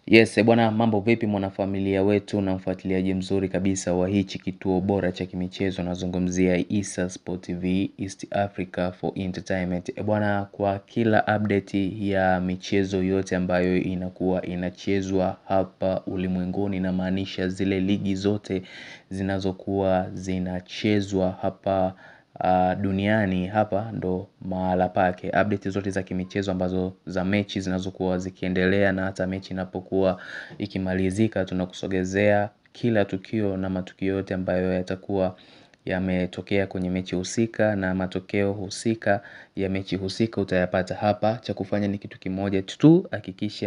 Yes, bwana mambo vipi mwanafamilia wetu na mfuatiliaji mzuri kabisa wa hichi kituo bora cha kimichezo nazungumzia Issa Sport TV East Africa for Entertainment. Bwana kwa kila update ya michezo yote ambayo inakuwa inachezwa hapa ulimwenguni inamaanisha zile ligi zote zinazokuwa zinachezwa hapa duniani hapa ndo mahala pake update zote za kimichezo ambazo za mechi zinazokuwa zikiendelea na hata mechi inapokuwa ikimalizika tunakusogezea kila tukio na matukio yote ambayo yatakuwa yametokea kwenye mechi husika na matokeo husika ya mechi husika utayapata hapa cha kufanya ni kitu kimoja tu hakikisha